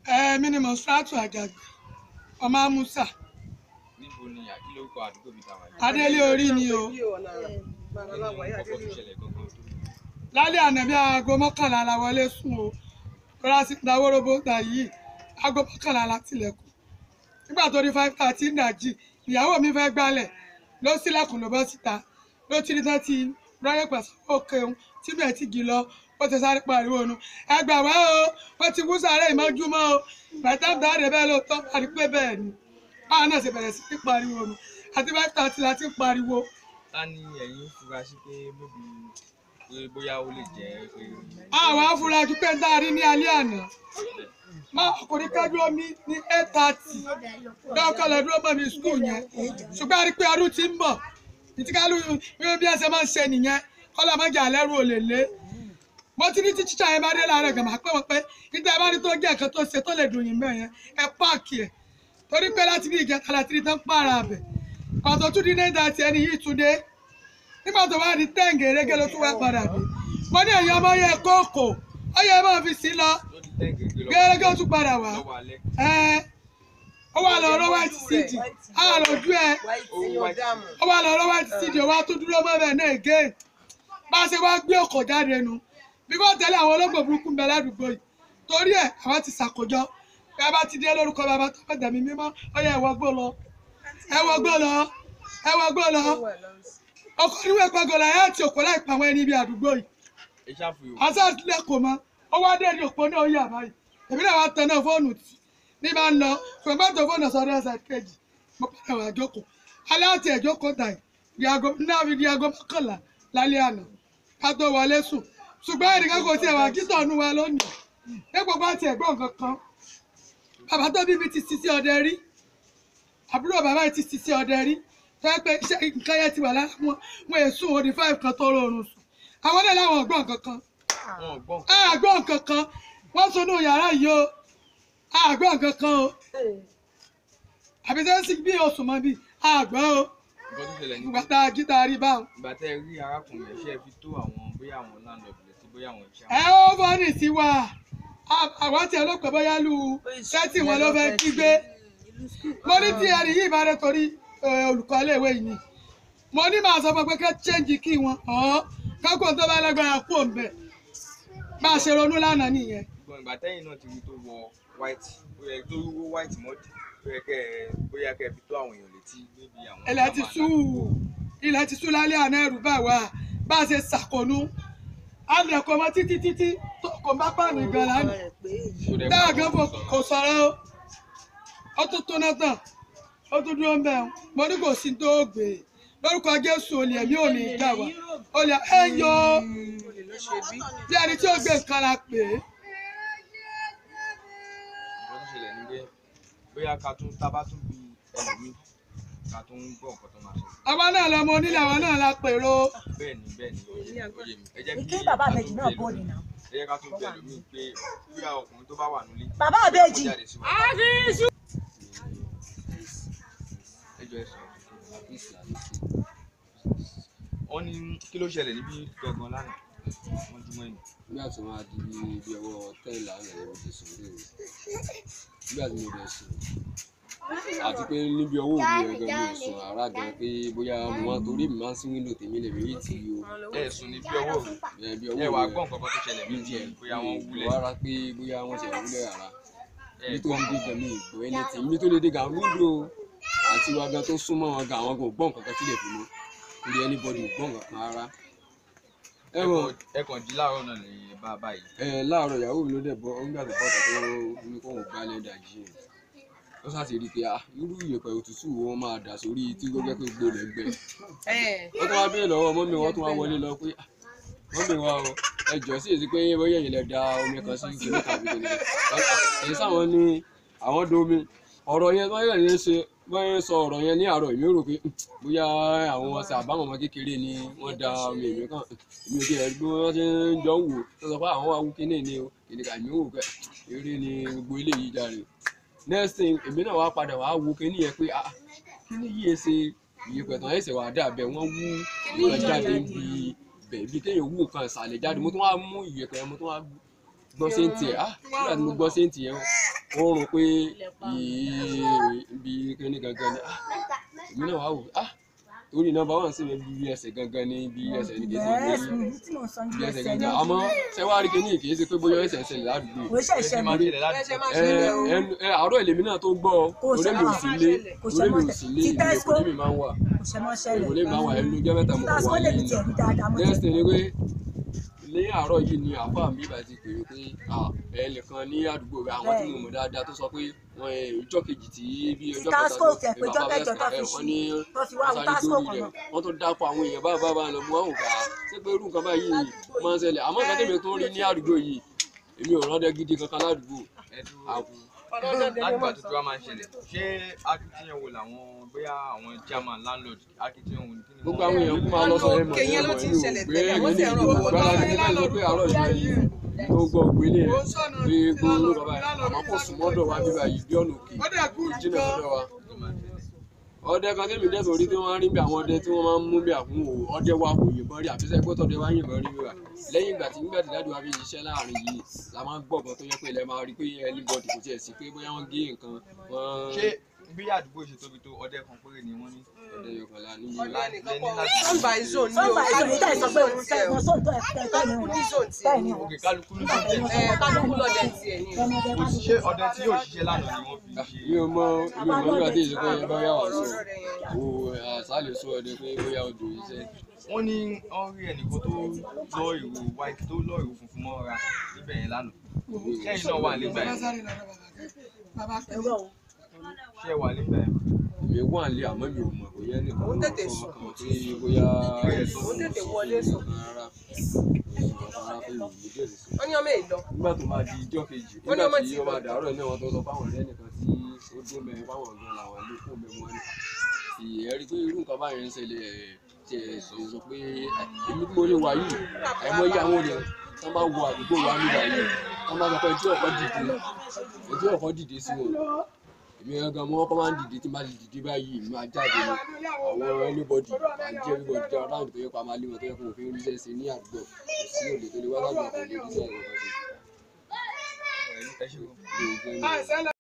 ẹ̀ẹ́mí ni mọ̀ṣúrátù àjàgbé ọmọ amúsà níbo ni àkílórúkọ àdúgbò bíi tàwa yìí. adélé orí ni o kí ni kọ́kọ́ tó ṣẹlẹ̀ gangan tó lálẹ́ àná bí aago mọ́kànlá la wọlé sùn o rọra sí dáwọ́rọ́bó gbà yìí aago mọ́kànlá la tilẹ̀kùn nígbà tó di five thirty nàjì ìyàwó mi fẹ́ gbálẹ̀ ló sílẹ̀kùn ló bọ́ síta ló ti rí tán ti rọ́yẹ̀ pẹ̀sẹ̀ òkè òun tí bẹ́ẹ̀ ti gì lọ ó ti sáré pariwo nu ẹ gbà wá o wọ́n ti wú sáré ìmọ́júmọ́ o bàtà dáre bẹ́ẹ̀ ló tọ́ parí pé bẹ́ẹ̀ ni báwa náà ṣe bẹ̀rẹ̀ sí ní pariwo nu àti five thirty la ti ń pariwo ta ni ẹ̀yin fura sí pé bóbi pé bóyá ó lè jẹ́ pé àwọn afurasí pé ń dárí ní alẹ́ àná máa ọkùnrin kájú omi ní eight thirty dọ́kọ̀ lọ dúró mọ́ mi skul yẹn ṣùgbọ́n a rí pé ọdún ti ń bọ̀ ìtìkálù bí ẹsẹ̀ máa ń ṣe nìyẹn kọ́lá máa ń jẹ àlẹ́rù olè lé mo ti ní tí tíṣà yẹn bá dé láàárọ̀ gàmà pé wọ́n pé níta bá rí tó jẹ́ nǹkan tó ṣe tó lè dùn yín bẹ́ẹ̀ yẹn ẹ páàkì ẹ̀ torí pé láti bí ìjẹta láti rí tán pààrà abẹ pàtó tún dín ní ìdá tí ẹni yìí tún dé nígbà tó wá di tẹ́ǹgì erégé ló tún wá padà dé mo ní ẹ̀yin ọmọ yẹ kóòkò ó yẹ máa fi sí lọ ló di tẹ́ǹgì gbé gẹ́gẹ́ ó tún padà wá lọ́wọ́ alẹ́ ẹ ó wà lọ ọ̀rọ̀ white cd á lójú ẹ owó wáìtì ó wà lọ ọ̀rọ̀ white cd ó wá tún dúró mọ́ bẹ́ẹ̀ náà again bá a ṣe wá gbé ọkọ̀ jáde nu bí wọ́n tẹ̀lé àwọn olóògbé burúkú ń bẹ ládùúgbò yìí torí ẹ̀ àwọn ti ṣàkójọ bí a bá ti dé lórúkọ bàbá tó fẹ́ dẹ̀mí mímọ́ ó yẹ ẹ̀wọ́ gbó lọ ẹ̀wọ́ gbó lọ ẹ̀wọ́ gbó lọ ọkọ̀ níwèé pẹ́gọ́ la ẹ̀ ti òkú láì pa àwọn ẹni ibi àdúgbò yìí ẹ ṣàfihàn àṣà àtìlẹ̀ kò mọ́ ó wá dé ní òpó náà ó yà báyìí èmi náà wá tẹná fóònù tì ní bá ń lọ ṣùgbọ́n bá tó fóònù sọ́dọ̀ ẹ̀sẹ̀ kejì mo padà wà jókòó alẹ́ àti ẹ̀jókòó tà yìí di aago náà fi di aago mọ́kànlá lálẹ́ àná ká tó wọlé sùn ṣùgbọ́n ẹnìkan kò tiẹ̀ wá kítọ̀ ọ̀nù wa lónìí ní gbogbo àti ẹ̀gbọ́n nǹkan kan bàbá tó bí mi ti sisi ọdẹ rí àbúrò bàbá yìí ti sisi ọdẹ rí tó yẹ pé iṣẹ́ nǹkan yẹn ti wà lára wọn wọn èsùn òdi five kan tó rọrùn sùn àwọn náà láwọn ọgbọ́n nǹkan kan wọn ò gbọ́ àgbọ̀ nǹkan kan wọ́n sunú yàrá yìí o àgbọ̀ nǹkan kan o àbí sẹ́yìn sí bí oṣù mọ́ bí àgbọ̀ o nǹkan tó ṣẹlẹ̀ ní ìgbà tá a jí tá a rí báwọn. ìgbà tẹ́ ẹ rí arákùnrin ẹ̀ ṣe é fi tó àwọn bóyá àwọn landlord létí bóyá àwọn iṣẹ́ ẹ ó fọ́nì sí wa àwọn tiẹ̀ ló pẹ́ bóyá lu sẹ́tì wọn ló fẹ́ jí gbé mo ní tí ẹni yìí bá rẹ torí eh, olùkọ́ iléèwé yìí ni mo ní màá sọ fún ọ pé kẹ́ chẹ́ǹjì kí wọn ọ̀ kákò tó bá lágbára kú òǹbẹ̀ bá a ṣe ronú lánàá nìyẹn. ṣùgbọ́n ìgbà tẹ́yìn náà ti rí tó wọ white ó yẹ tó wọ white mọ́dì ó yẹ kẹ́ ẹ bóyá kẹ́ ẹ fi tó àwọn èèyàn létí níbi àwọn ilẹ̀ ti sú ilẹ̀ ti sú lálẹ́ àná ẹ̀rù bá wa bá a ṣe ṣàkónú alẹ̀ kò mọ títí títí tó kò bá pààmì gan lánàá dáa gan fò kò sọ̀rọ̀ o ó tún tún náà tán ó tún dúró ń bẹ̀ ọ́ mo ní kò sí tó gbé lórúkọ Jésù olè ẹ̀mí ò ní í gbà wá olè ẹ̀ ń yọ bí ẹni tí ó gbé nǹkan la pè é nǹkan tó ṣẹlẹ̀ ní pé bóyá ká tún tá bá tún bí ẹlòmíì ká tún gbọ́ nǹkan tó máa ṣe àwa náà lọmọ onílé àwa náà la pèrò bẹ́ẹ̀ ni bẹ́ẹ̀ ni ó yé mi ó yé mi ẹ jẹ́ Kí bàbá àbẹ̀jì náà bọ̀ ẹlòmíì- nìyà. ẹ jẹ́ ká tún bí ẹlòmíì pé bóyá ọkùnrin tó bá wà nílé Bàbá kó àbẹ̀jì. jáde sí wa. ẹ jọ ẹ sọ̀rọ̀ wọ́n ní kí ló ṣẹlẹ̀ níbí gangan lánàá wọ́n jùmọ̀ ẹ̀yìn nígbà tí wọ́n á di bí ibi ọwọ́ tẹ́lẹ̀ àwọn ẹ̀rọ ti sùn lé o nígbà tí mo bẹ̀ sùn àti pé níbi ọwọ́ òbí rẹ̀ gan mi ò sùn rárá gan pé bóyá mo wá torí mi máa ń sí wíńdò tèmi lè rí ti o ẹ sùn ní bí ọwọ́ òru ẹ̀ bí ẹ ọwọ́ wàá òbí gbọ́ nǹkan kan tó ṣẹlẹ̀ bí tiẹ̀ bóyá wọ́n wúlẹ̀ rárá pé bóyá wọ́n ti wúlẹ̀ rárá ẹ mi tó gbọ́ lè dé gan mi ìgbọ́ ẹni tí mi tó lè dé gan wíńdò àti wa gan tó súnmọ́ wọn gan àwọn kò gbọ́ nǹkan kan sílẹ̀ fún mi torí anybody ò gbọ́ nǹkan kan rárá ẹ ẹ wọ kàn- ẹ kàn jí láàárọ̀ náà lè bá a báyìí ẹ láàárọ̀ ìyàwó mi ló dẹ̀ bọ́ nígbà tó bọ́ta tó ní kóun gbálẹ̀ dàjí ẹ̀ ó ṣàṣì rí i pé ah irú ìyẹ̀pẹ̀ òtútù wo wọ́n máa dà sórí tí ó jẹ́ pé gbó lẹ̀ gbẹ wọ́n tún wá bẹ́ẹ̀ lọ́wọ́ mọ́mí wọ́n tún wá wọlé lọ pé ah mọ́mí wa o ẹ jọ sí èsì pé bóyá ẹ̀yin lẹ da omi kan sí kíní tàbí kíní èyí sáwọn ní àwọn domi ọ̀rọ̀ yẹn tó yẹ̀ ní ṣe wọ́n ń sọ ọ̀rọ̀ yẹn ní àárọ̀ èmi rò pé bóyá àwọn ọ̀sẹ̀ àbámọ̀ ọmọ kékeré ni wọ́n da omi èmi kan èmi ò tiẹ̀ bí wọ́n ti ń jọ ń wò tó sọ pé àwọn wa wú kíní ni o kìnìkà èmi wò pé eré ni gbogbo eléyìí jáde next thing èmi náà wá padà wá wo kíní yẹn pé ah kíní yìí ṣe ìyẹ̀pẹ̀ tán ẹ̀sẹ̀ wà dà bẹ́ẹ̀ wọ́n wú nǹkan jáde bí bẹ́ẹ̀ bí kéèyàn wú nǹkan ìsàlẹ̀ jáde mo tún wá mú ìyẹ̀pẹ̀ yẹn mo tún wá gbọ́ séǹtì ẹ̀ ah nígbà tí mo gbọ́ séǹtì yẹn ó rún pé ibi kíní gangan ni ah èmi náà wà wò ah torí nọ́mbà wà sí mi bí ẹsẹ̀ gangan ni bí ẹsẹ̀ ní kéde Yes, bí tí mo sọ ní bí ẹsẹ̀ ẹsẹ̀ gangan náà. àmọ́ ṣẹ́wárí kíní kì í ṣe pé bóyá ẹsẹ̀ ẹsẹ̀ ládùúgbò Kò ṣe Ẹ ṣe ìṣẹ̀lẹ̀. máa ṣẹlẹ̀ láti Ẹ ṣe máa ẹ ṣẹlẹ̀ o. ẹ- ẹ àárọ̀ ìlèmí náà tó gbọ́ Kò torí mi ò ṣe- sí lé kò ṣe torí mi ò mọ́tẹ̀. sí lé Ti ìlú Tesco. èkó lèmi máa ń wà Kò ṣe mọ́ ṣẹlẹ̀. èkó lèmi máa ń wà ẹnu ọjọ́ mẹ́ta mo Títà kọ̀ wá sọ́lẹ̀ mi yìí tiẹ̀ rí dáadáa mo next ti. thing ni pé ní àárọ̀ yìí ni àfa mi bá ti pè é pé ah, ẹnìkan ní àdúgbò rẹ àwọn tí mo mọ̀ dáadáa tó sọ pé wọ́n ẹ ọjọ́ kejì tí bí ọjọ́ Ti Tasco kẹta tẹ̀ pé ọjọ́ kẹjọ tó fi wọ́n ní Wọ́n fi wá wọ́n wo sáré Tasco dórí kan rẹ̀ náà. wọ́n tó dápọ̀ àwọn èèyàn báyìí báyìí lọ mú àwọn òkà ṣé pé irú nǹkan báyìí máa ń ṣẹlẹ̀ àmọ́ nǹkan tèmi tó ń rí ní àdúgbò yìí èmi ò rán dẹ gidi kankan ládùúgbò ẹ dúró àbù látìgbà tó tó wá máa ń ṣẹlẹ̀ ṣé akitiyan wo làwọn bóyá àwọn chairman landlord akitiyan wo ni kí ni gbogbo wọ́n- àwọn èèyàn kú máa lọ sọ ẹ mọ̀ Òkè ẹ yẹn ló mọ̀ ti ń ẹni ò ṣẹlẹ̀ gbé tẹ́lẹ̀, ẹni wọ́n sì ní ń ràn ìlú wọ́n gbára lọ́wọ́. ní ká sọ pé àárọ̀ yìí tó gbọ́ ògbélé ẹ̀ pé gbogbo ló bàbá ẹ̀ àmọ́ kò sùn mọ́dọ̀ wa bíbá yìí bí ọ̀nà òkè ó dẹ̀ kú jìnnà gan sọ́dọ̀ wa. ọdẹ kan tẹ́mi dẹ́ sórí tí wọ́n máa ń rí bí àwọn ọdẹ tí wọ́n máa ń mú bí àkún o ọdẹ wa kò yìnbọn rí àfisẹ́ pé tọ́dẹ wa yìnbọn rí wíwà lẹ́yìn ìgbà tí nígbà tí dáàdì wa fi ṣiṣẹ́ láàrin yìí la máa ń gbọ̀ngàn tó yẹ pé ilẹ̀ máa rí pé ẹlíbọ̀dì kò tiẹ̀ sí pé bóyá wọ́n gé nǹkan wọ́n ṣé bí àdúgbò ṣe tóbi tó ọdẹ kan péré ni wọ́n ní ọdẹ yọkànlá ní lẹ́ni láti Zone by zone ni o. Sọ́mbà ìṣòro ìjà ìsọ pé òun fẹ́ wọn sóòótọ́ ẹ̀ fẹ́ tọ́ ni Kálukú ní wọn. zone tiẹ̀ Bẹ́ẹ̀ ni ni o. wọn. òkè kálukú ló tó jẹ Ẹ kálukú lọ́dẹ tiẹ̀ ni o. Ọmọdé kò bá sí ní ṣé ọdẹ tí yóò ṣiṣẹ́ lánàá ni wọ́n fi ṣe mi ò mọ mi ò mọ nígbà tí èsì pé bóyá wà sọ Ọ̀rọ̀ rẹ̀ yẹn. o àṣàlẹ̀ sọ ọdẹ pé bóyá odò iṣẹ́ wọ́n ní wọ́n rí ẹnìkan tó lọ ìró white tó lọ ìró funfun mọ́ra níbẹ̀ yẹn lánàá ṣẹ́yìn náà wà nígbà bàbá yẹn sáré lọ bàbá kẹ́ ẹ̀rọ o. ṣé ẹ wà nígbà yẹn èmi wà nílé àmọ́ mi ò mọ̀ bóyá nìkan Òun ló tètè sọ sùn. kan tí bóyá Òun tètè wọlé sùn. rárá rárá pé mi ò ní díẹ̀ sí sùn. Wọ́n ní ọmọ èlò. nígbà tó máa di ijọ́ kejì Wọ́n ní nígbà ọmọ tí ti ó máa lọ. dàárọ̀ náà wọ́n tó sọ fáwọn ọ̀rẹ́ nìkan tí ó dún mẹ́rin fáwọn ọ̀gá làwọn ilé fún mi wọn ni ìyẹn rí pé irú nǹkan báyìí ń ṣẹlẹ̀ ẹ̀, tí ẹ sọ sọ pé ẹ̀, èmi tí mo lè wà yìí àìmọye àwọn olè tán bá wọ àdúgbò wa nígbà yìí tán bá sọ pé ẹjọ́ ọ̀kọ́ dìde ẹjọ́ ọ̀kọ́ dìde sí wọn èmi gangan mo kọ́ máa ń dìde tí máa ti dìde báyìí mi máa jáde ni àwọn anybody àjẹ́ everybody jẹ́ around tó yẹ pa máa lé wọn tó yẹ kó òfin ríṣẹ́ ṣe ní àdúgbò kò sí òde tó lè wá lágbàá kò lè ríṣẹ́ ìrọ̀lẹ́ ẹ ṣe kó. ṣe.